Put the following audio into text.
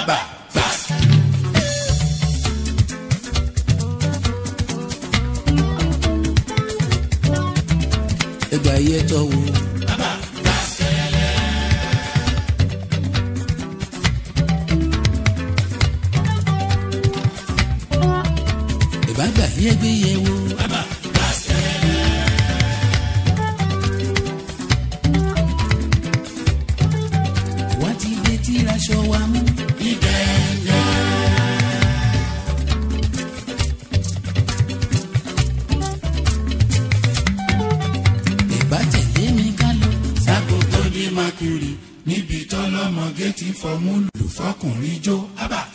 Abba fast. ẹgbà yẹ tọ́ wo. Abba fast. ìbágbà yẹ gbé yẹ wo. Abba fast. wá ti dé tí raṣọ wa mú. ìbá tẹ̀lé mi ká lọ. Sáko tó dé Makuri níbi tọ́lọ́mọge ti fọmú lù fọkùnrin jó. Abba